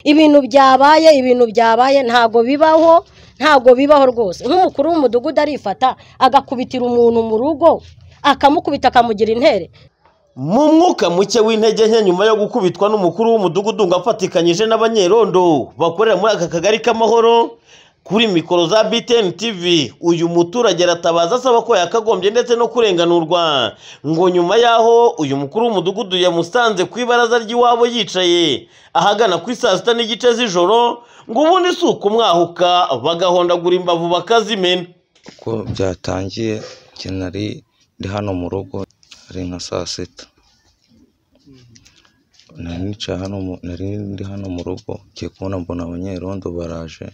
ibintu byabaye ibintu byabaye ntago bibaho ntago bibaho rwose nk'umukuru w'umudugudu arifata agakubitira umuntu mu rugo akamukubita akamugira intere mu mwuka muke w'intege nke nyuma yo gukubitwa n'umukuru w'umudugudu ngo afatikanyije n'abanyerondo bakorera muri aka kagari k'amahoro kuri mikoro za BTN TV uyu muturage aratabaza asaba ko yakagombye ndetse no kurenganurwa ngo nyuma y'aho uyu mukuru w'umudugudu yamusanze ku ibaraza ry'iwabo yicaye ahagana kuri saa sita n'igice z'ijoro ngo ubundi si ukumwahuka bagahondagura imbavu bakazimena uko byatangiye njye nari ndi hano mu rugo ari nka saa sita nari nicaye hano mu- nari ndi hano mu rugo ngiye kubona mbona abanyerondo baraje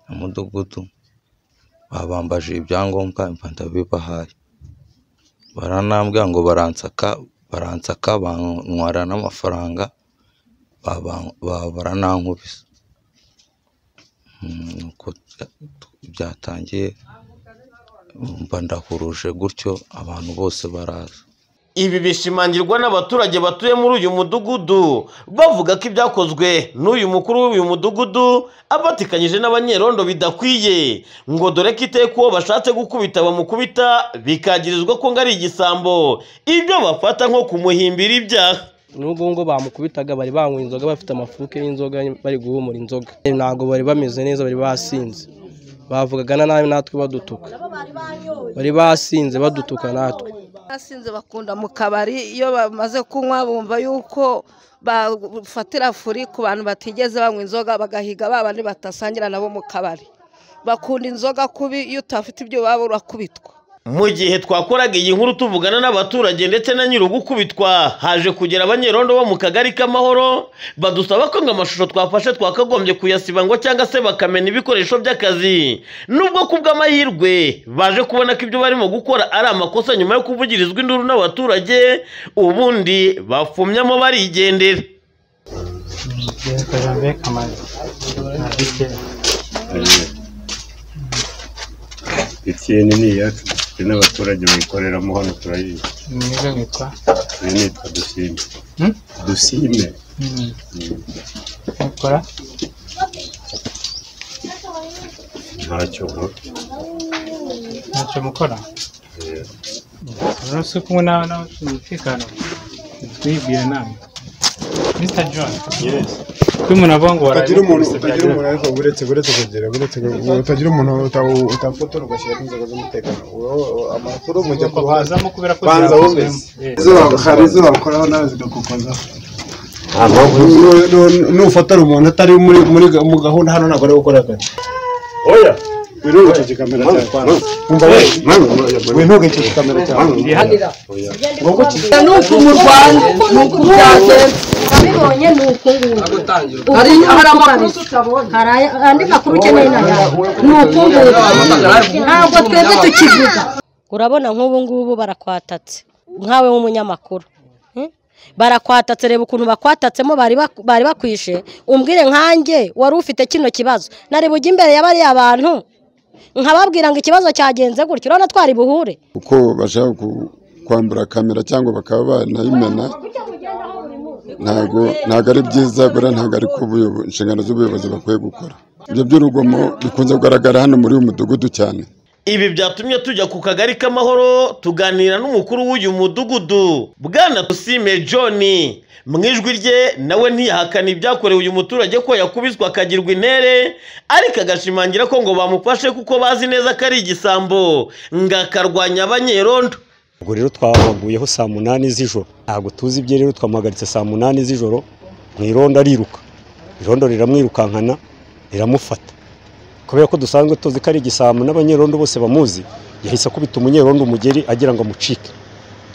na mudugudu babambaje ibyangombwa mba ndabibahaye baranambwira ngo baransaka baransaka bantwara n'amafaranga baba- ba- baranankubise Mm, nuko byatangiye mba ndahuruje gutyo abantu bose baraza Ibi bishimangirwa n'abaturage batuye muri uyu mudugudu bavuga ko ibyakozwe n'uyu mukuru w'uyu mudugudu abatikanyije n'abanyerondo bidakwiye ngo dore ko iteka uwo bashatse gukubita bamukubita bikagirizwa ko ngo ari igisambo ibyo bafata nko kumuhimbira ibyaha n'ubwo ngo bamukubitaga bari banywa inzoga bafite amafuke y'inzoga bari guhumura inzoga ntabwo bari bameze neza bari basinze bavugaga na nabi natwe badutuka bari basinze badutuka natwe basinze bakunda mu kabari iyo bamaze kunywa bumva yuko bafatira furi ku bantu batigeze banywa inzoga bagahiga ba bandi batasangira nabo mu kabari bakunda inzoga kubi iyo utafite ibyo waba urakubitwa mu gihe twakoraga iyi nkuru tuvugana n'abaturage ndetse na nyir'ugukubitwa haje kugera abanyerondo bo mu kagari k'amahoro badusaba ko ngo amashusho twafashe twakagombye kuyasiba ngo cyangwa se bakamena ibikoresho by'akazi nubwo ku bw'amahirwe baje kubona ko ibyo barimo gukora ari amakosa nyuma yo kuvugirizwa induru n'abaturage ubundi bafumyamo barigendera etiyeni ni iyacu dufite n'abaturage bayikoreramo hano turayizi uyu nitwa dusime dusime ntacyo nkora ntacyo mukora Eh, umunsi wo kumwe n'aho n'abafite umutekano twibwira inama mr john kuri umuntu avuga ngo utagira umuntu utagira byagira- umuntu ariko uretse uretse kugira uretse ku- utagira umuntu uta- utafotora ugashyiraho inzego z'umutekano Wowe, amakuru mujya ku ruhande Bazamo kubera ko banza byakozwe. wumvise Eh. Izo- hari izo bakoraho nawe zigakukozaho Nu- nu- nufotora umuntu atari muri muri ga- mu gahunda hano ntabwo ari gukora akazi oya wintugeje kamera cyawe kwanza umva we wintugeje kamera cyawe oya ni uku mu rwanda ni uku byagenze abibonye ni uku nguku hari amakuru tutabona hari andi makuru ukeneye na yawe ni uku nguku ntabwo twebwe tukivuga urabona nk'ubu ngubu barakwatatse nkawe w'umunyamakuru Hmm? barakwatatse reba ukuntu bakwatatsemo bari bak- bari bakwishe umbwire nkanjye wari ufite kino kibazo nareba ujya imbere ya bariya bantu nkababwira ngo ikibazo cyagenze gutya urabona twari buhure uko bashaka ku- kwambura kamera cyangwa bakaba banayimena ntago ntago ari byiza buriya ntago ari ko ubuyobo- inshingano z'ubuyobozi bakwiye gukora ibyo by'urugomo bikunze kugaragara hano muri uyu mudugudu cyane Ibi byatumye tujya ku kagari k'amahoro tuganira n'umukuru w'uyu mudugudu Bwana Tusime John mu ijwi rye nawe ntiyahakana ibyakorewe uyu muturage ko yakubiswe akagirwa intere ariko agashimangira ko ngo bamufashe kuko bazi neza ko ari igisambo ngo akarwanya abanyerondo ubwo rero twabaguyeho saa munani z'ijoro ntabwo tuzi ibye rero twamuhagaritse saa munani z'ijoro mu irondo ariruka irondo riramwirukankana riramufata kubera ko dusanzwe tuzi ko ari igisambo n'abanyerondo bose bamuzi yahise akubita umunyerondo umugeri agira ngo amucike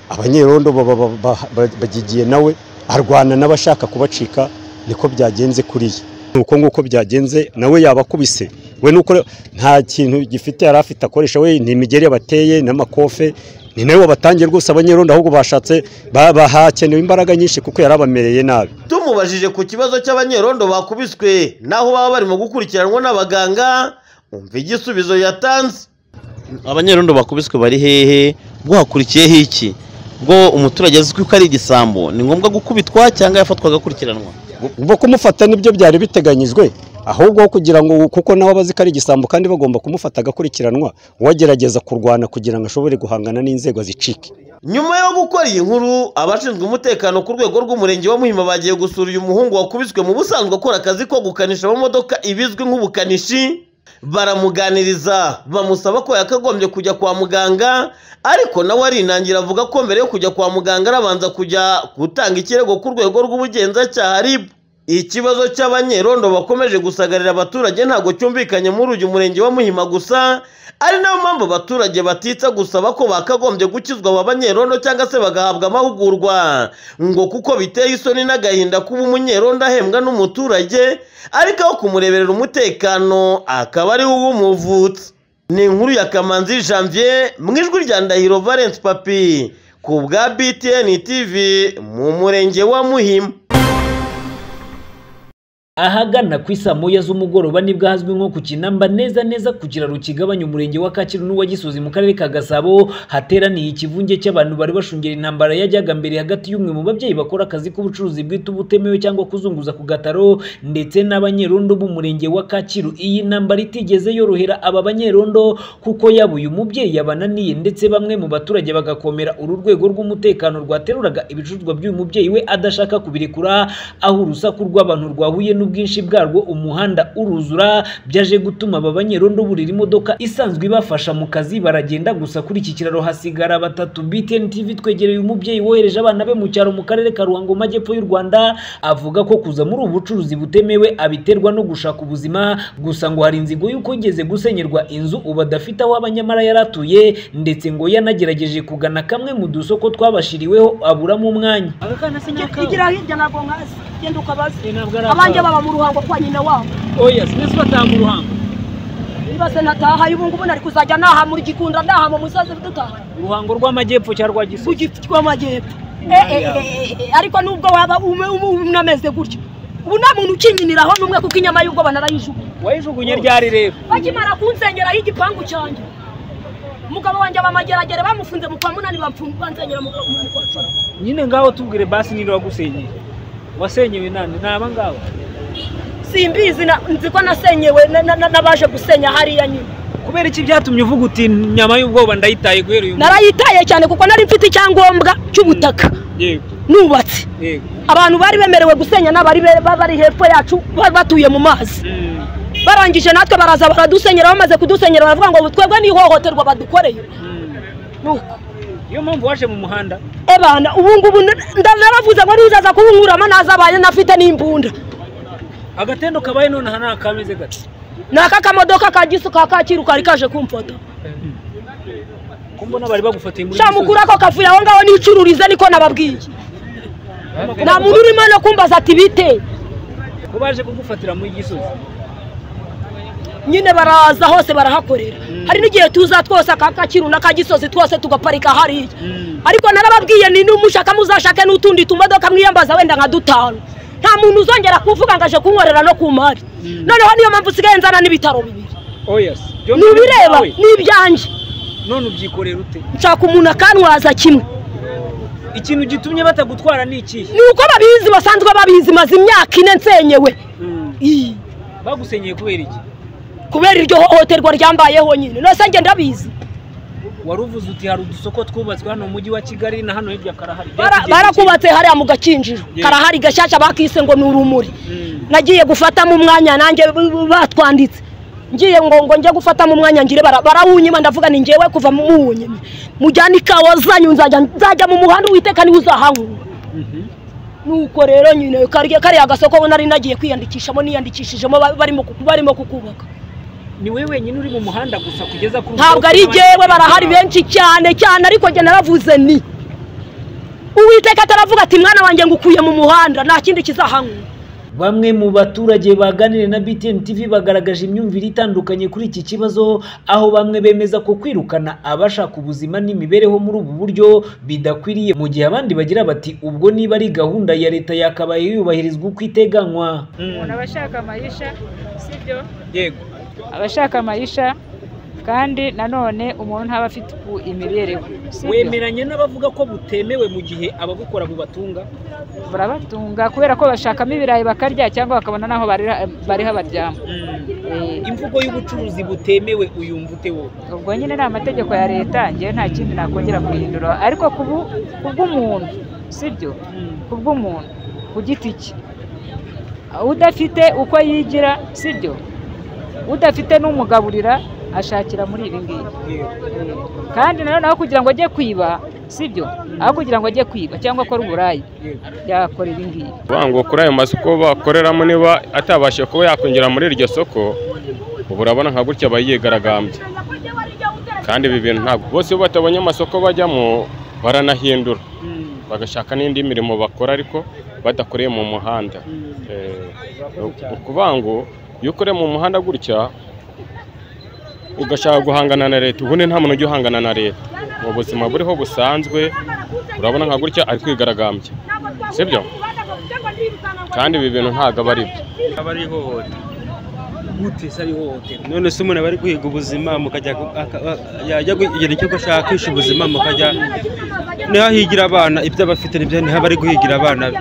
abanyerondo baba- baba- ba- ba- bagigiye nawe arwana n'abashaka kubacika niko byagenze kuri ye ni uko nguko byagenze nawe yabakubise we nuko rero nta kintu gifite yari afite akoresha we ni imigeri yabateye n'amakofe ni nawe wabatangiye rwose abanyerondo ahubwo bashatse ba- bahakenewe imbaraga nyinshi kuko yari abamereye nabi tumubajije ku kibazo cy'abanyerondo bakubiswe naho baba barimo gukurikiranwa n'abaganga umva igisubizo yatanze abanyerondo bakubiswe bari hehe bwakurikiyeho iki bwo umuturage azwi ko ari igisambo ni ngombwa gukubitwa cyangwa yafatwaga akurikiranwa ubwo kumufata nibyo byari biteganyijwe ahubwo kugira ngo kuko nawe abazi ko ari igisambo kandi bagomba kumufata agakurikiranwa uwagerageza kurwana kugira ngo ashobore guhangana n'inzego zicike nyuma yo gukora iyi nkuru abashinzwe umutekano ku rwego rw'umurenge wa muhima bagiye gusura uyu muhungu wakubiswe mu busanzwe akora akazi ko gukanisha amamodoka ibizwi nk'ubukanishi baramuganiriza bamusaba ko yakagombye kujya kwa muganga ariko nawe arinangira avuga ko mbere yo kujya kwa muganga arabanza kujya gutanga ikirego ku rwego rw'ubugenzacyaha rib ikibazo cy'abanyerondo bakomeje gusagarira abaturage ntabwo cyumvikanye muri uyu murenge wa muhima gusa ari nayo mpamvu abaturage batitsa gusaba ko bakagombye gukizwa aba banyerondo cyangwa se bagahabwa amahugurwa ngo kuko biteye isoni n'agahinda kuba umunyerondo ahembwa n'umuturage ariko aho kumureberera umutekano akaba ari we umuvutse ni inkuru ya kamanzi janvier mu ijwi rya ndahiro valence papi ku bwa btn tv mu murenge wa muhima ahagana ku isaa moya z'umugoroba nibwo hazwi nko ku kinamba neza neza ku kiraro kigabanya umurenge wa kacyiru n'uwa gisozi mu karere ka gasabo hateraniye ikivunge cy'abantu bari bashungera intambara yajyaga mbere hagati y'umwe mu babyeyi bakora akazi k'ubucuruzi bwite ubutemewe cyangwa kuzunguza ku gataro ndetse n'abanyerondo b'umurenge wa kacyiru iyi ntambara itigeze yorohera aba banyerondo kuko yaba uyu mubyeyi yabananiye ndetse bamwe mu baturage bagakomera uru rwego rw'umutekano rwateruraga ibicuruzwa by'uyu mubyeyi we adashaka kubirekura aho urusaku rw'abantu rwahuye n'ubwinshi bwarwo umuhanda uruzura byaje gutuma aba banyerondo burira imodoka isanzwe ibafasha mu kazi baragenda gusa kuri iki kiraro hasigara batatu BTN TV twegereye umubyeyi wohereje abana be mu cyaro mu karere ka Ruhango mu majyepfo y'u Rwanda avuga ko kuza muri ubu bucuruzi butemewe abiterwa no gushaka ubuzima gusa ngo hari inzigo y'uko yigeze gusenyerwa inzu ubu adafite aho aba nyamara yaratuye ndetse ngo yanagerageje kugana kamwe mu dusoko twabashiriweho aburamo umwanya igira hirya ntabwo nkazi genda ukabaza abanjye baba mu ruhango kwa nyina wabo oya sinzi bataha mu ruhango niba se nataha ubu ngubu nari kuzajya naha muri gikunda naha mu musozi dutaha ruhango rw'amajyepfo cyangwa rwa gisozi rw'amajyepfo ariko nubwo waba unameze gutya ubu nta muntu ukinyiniraho n'umwe kuko inyama y'ubwo banarayijugunya wayijugunye ryari rero bakimara kunsengeraho igipangu cyanjye umugabo wanjye abamageragere bamufunze mu kwa munani bansenyera mu kwa cumi nyine ngaho tubwire basi niba wagusenyeye wasenyewe nande ni aba ngaba simbizi nzi ko nasenyewe n'abaje gusenya hariya nyine kubera iki byatumye uvuga uti nyama y'ubwoba ndayitaye guhera uyu narayitaye cyane kuko nari mfite icyangombwa cy'ubutaka nubatse abantu bari bemerewe gusenya n'abari bari hepfo yacu batuye mu mazi barangije natwe baraza baradusenyera bamaze kudusenyera baravuga ngo twebwe n'ihohoterwa badukoreye niyo mpamvu waje mu muhanda ebana ubu ngubu naravuze ngo ntuzaza kubunkuramo nazabaye nafite n'imbunda agatendo kabaye nonaha ni akameze gato ni aka kamodoka ka gisu ka kacyiru kari kaje kumfata kumbona bari bagufatiye muri shamukura ko kavuye aho ngaho nicururize niko nababwiye nta muntu urimo no kumbaza ati bite ko baje kugufatira muri gisozi nyine baraza hose barahakorera hari n'igihe tuza twose akaka kiruna ka gisozi twose tugaparika hariya ariko narababwiye ni n'umushaka muzashake n'utundi tumodoka mwiyambaza wenda nka dutanu nta muntu uzongera kuvuga ngo aje kunkorera no ku mari noneho niyo mpamvu usigaye nzana n'ibitaro bibiri ni ibireba ni ibyanjye none ubyikorera ute nshaka umuntu akanwaza kimwe ikintu gitumye batagutwara ni ikihe ni uko babizi basanzwe babizi maze imyaka ine nsenyewe bagusenyeye kubera iki kubera iryo hohoterwa ryambayeho nyine nose njye ndabizi wari uvuze uti hari udusoko twubatswe hano mu mujyi wa kigali na hano hirya karahari barakubatse hariya mu gakinjiro karahari gashyashya bakise ngo ni urumuri nagiye gufatamo umwanya nanjye batwanditse ngiye ngo ngo njye gufatamo umwanya ngire barawunyima ndavuga ni ngewe kuva mu wunyima mujyane ikawa zanyu nzajya mu muhanda uwiteka niwe uzahahura nuko rero nyine kariya gasoko nari nagiye kwiyandikishamo niyandikishijemo barimo kukubaka ni wowe wenyine uri mu muhanda gusa kugeza ku ntabwo ari jyewe barahari benshi cyane cyane ariko njye naravuze ni uwiteka ataravuga ati mwana wanjye ngukuye mu muhanda nta kindi kizahanywa bamwe mu baturage baganiriye na BTN TV bagaragaje imyumvire itandukanye kuri iki kibazo aho bamwe bemeza ko kwirukana abashaka ubuzima n'imibereho muri ubu buryo bidakwiriye mu gihe abandi bagira bati ubwo niba ari gahunda ya leta yakabaye yubahirizwa uko iteganywa umuntu aba ashaka amayisha sibyo yego abashaka amayisha kandi nanone umuntu ntaba afite imibereho wemeranya n'abavuga ko butemewe mu gihe ababukora bubatunga burabatunga kubera ko bashakamo ibirayi bakarya cyangwa bakabona n'aho barira- bariha baryama imvugo y'ubucuruzi butemewe uyumva ute wowe ubwo nyine ni amategeko ya leta ngewe nta kindi nakongera guhindura ariko ku bu- ku bw'umuntu sibyo ku bw'umuntu ku giti cye udafite uko yigira sibyo udafite n'umugaburira ashakira muri ibi ngibi kandi nanone aho kugira ngo ajye kwiba sibyo aho kugira ngo ajye kwiba cyangwa akore uburayi yakora ibi ngibi ngo kuri ayo masoko bakoreramo niba atabashije kuba yakwinjira muri iryo soko ubu urabona nka gutya aba yigaragambye kandi ibi bintu ntabwo bose iyo batabonye amasoko bajyamo baranahindura bagashaka n'indi mirimo bakora ariko badakoreye mu muhanda Eh, ni ukuvuga ngo iyo ukoreye mu muhanda gutya ugashaka guhangana na leta ubundi nta muntu ujya uhangana na leta mu buzima buriho busanzwe urabona nka gutya ari kwigaragambya sibyo kandi ibi bintu ntabwo aba ari byo aba ari ihohoterwa gute se ari ihohoterwa none se umuntu aba ari guhiga ubuzima mukajya ku- aka- a- yajya kugira icyo gushaka kwisha ubuzima mukajya niho ahigira abana ibyo aba afite nibyo niho aba ari guhigira abana be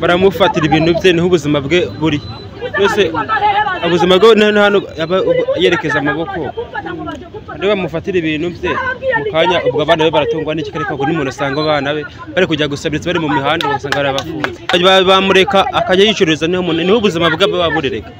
baramufatira ibintu bye niho ubuzima bwe buri mbese ubuzima bwe ni hano hano aba ubu- yerekeza amaboko niba bamufatira ibintu bye mu kanya ubwo abana be baratungwa n'iki ariko ubwo n'umuntu asanga abana be bari kujya gusabiriza bari mu mihanda ugasanga barabafunze Ba- bamureka akajya yicururiza niho umuntu- niho ubuzima bwe buba burereka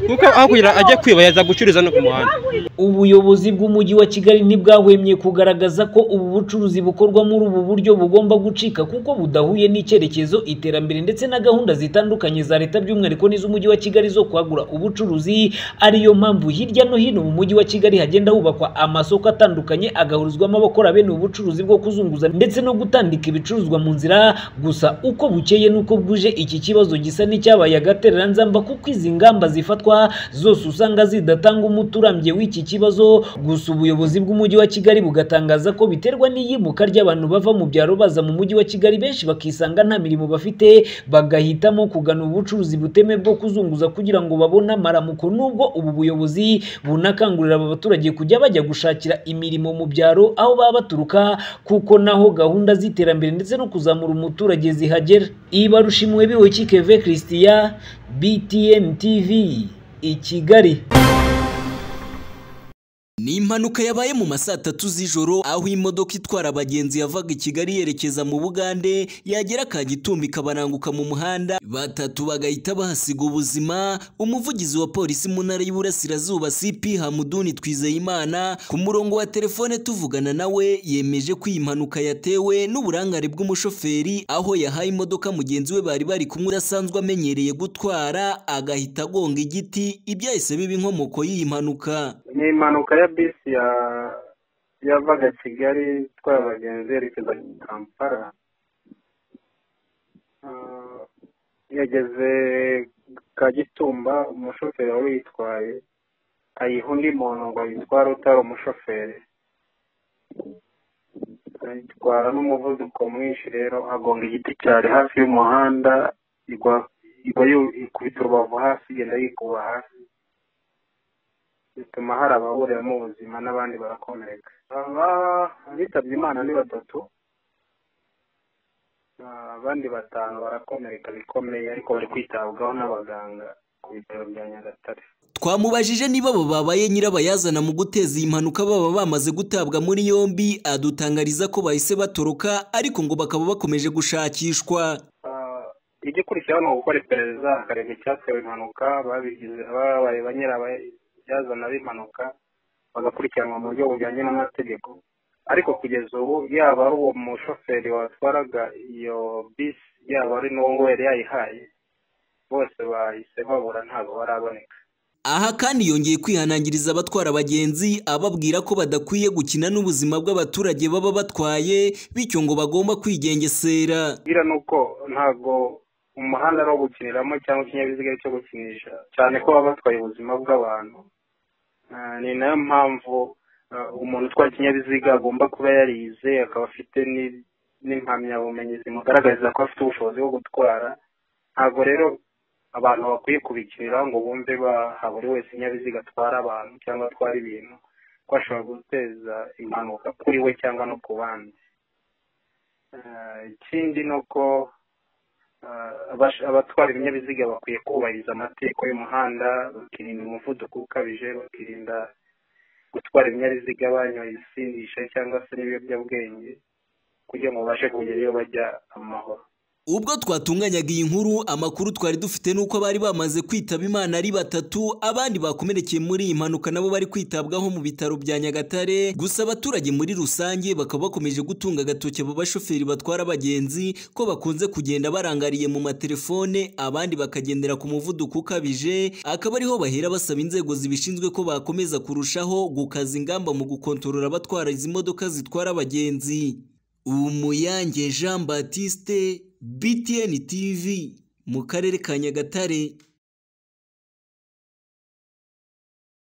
kuko aho kugira ajya kwiba yaza gucururiza no ku muhanda ubuyobozi bw'umujyi wa kigali ntibwahwemye kugaragaza ko ubu bucuruzi bukorwa muri ubu buryo bugomba gucika kuko budahuye n'icyerekezo iterambere ndetse na gahunda zitandukanye za leta by'umwihariko n'iz'umujyi wa kigali zo kwagura ubucuruzi ariyo mpamvu hirya no hino mu mujyi wa kigali hagenda hubakwa amasoko atandukanye agahurizwamo abakora bene ubu bucuruzi bwo kuzunguza ndetse no gutandika ibicuruzwa mu nzira gusa uko bukeye n'uko bwuje iki kibazo gisa n'icyabaye agatereranzamba kuko izi ngamba zifatwa zose usanga zidatanga umuti urambye w'iki kibazo gusa ubuyobozi bw'umujyi wa kigali bugatangaza ko biterwa n'iyimuka ry'abantu bava mu byaro baza mu mujyi wa kigali benshi bakisanga nta mirimo bafite bagahitamo kugana ubucuruzi butemewe bwo kuzunguza kugira ngo babone amaramuko nubwo ubu buyobozi bunakangurira aba baturage kujya bajya gushakira imirimo mu byaro aho baba baturuka kuko naho gahunda z'iterambere ndetse no kuzamura umuturage zihagera ibarushimiwe biwe kikeve christian btn tv i kigali Ni impanuka yabaye mu ma saa tatu z'ijoro aho imodoka itwara abagenzi yavaga i Kigali yerekeza mu Bugande yagera Kagitumbi ikabaranguka mu muhanda batatu bagahita bahasiga ubuzima umuvugizi wa polisi mu ntara y'Iburasirazuba CP Hamuduni Twizeyimana ku murongo wa telefone tuvugana nawe yemeje ko iyi mpanuka yatewe n'uburangare bw'umushoferi aho yahaye imodoka mugenzi we bari bari kumwe udasanzwe amenyereye gutwara agahita agonga igiti ibyahise biba inkomoko y'iyi mpanuka ni impanuka ya bisi ya yavaga kigali itwaye abagenzi yerekeza kampala Ah, yageze kagitumba umushoferi wari uyitwaye ayiha undi muntu ngo ayitware utari umushoferi ayitwara n'umuvuduko mwinshi rero agonga igiti cyari hafi y'umuhanda igwa igwa yu- ikubita urubavu hasi igenda yikuba hasi bituma hari ababuriyemo ubuzima n'abandi barakomereka aba bitabye imana ni batatu Ah, abandi batanu barakomereka bikomeye ariko bari kwitabwaho n'abaganga ku bitaro bya nyagatare Twamubajije niba abo babaye nyirabayazana mu guteza iyi mpanuka baba bamaze gutabwa muri yombi adutangariza ko bahise batoroka ariko ngo bakaba bakomeje gushakishwa igikurikiraho ni ugukora iperereza hakareba icyatewe impanuka babigize babaye ba nyirabayazana b'impanuka bagakurikiranwa mu buryo bujyanye n'amategeko ariko kugeza ubu yaba ari uwo mushoferi watwaraga iyo bisi yaba ari n'uwo yari yayihaye bose bahise babura ntabwo baraboneka aha kandi yongeye kwihanangiriza abatwara abagenzi ababwira ko badakwiye gukina n'ubuzima bw'abaturage baba batwaye bityo ngo bagomba kwigengesera bwira ni uko ntabwo umuhanda ari uwo gukiniramo cyangwa ikinyabiziga ari cyo gukinisha cyane ko baba batwaye ubuzima bw'abantu Ah, ni nayo mpamvu ah, umuntu utwara ikinyabiziga agomba kuba yarize akaba afite ni- n'impamyabumenyi zimugaragariza ko afite ubushobozi bwo gutwara ntabwo rero abantu bakwiye kubikinira ngo bumve ba- ha buri wese ikinyabiziga atwara abantu cyangwa atwara ibintu ko ashobora guteza impanuka kuri we cyangwa no ku bandi Eh, ikindi ni uko eh, abash- abatwara ibinyabiziga bakwiye kubahiriza amategeko y'umuhanda bakirinda umuvuduko ukabije bakirinda gutwara ibinyabiziga banyoye ibisindisha cyangwa se n'ibiyobyabwenge kugira ngo babashe kugera iyo bajya amahoro Ubwo twatunganyaga iyi nkuru amakuru twari dufite nuko bari bamaze kwitaba Imana ari batatu abandi bakomerekeye muri iyi mpanuka nabo bari kwitabwaho mu bitaro bya Nyagatare gusa abaturage muri rusange bakaba bakomeje gutunga agatoki abo bashoferi batwara abagenzi ko bakunze kugenda barangariye mu matelefone abandi bakagendera ku muvuduko ukabije akaba ariho bahera basaba inzego zibishinzwe ko bakomeza kurushaho gukaza ingamba mu gukontorora abatwara izi modoka zitwara abagenzi Umuyange Jean Baptiste BTN TV mu karere ka Nyagatare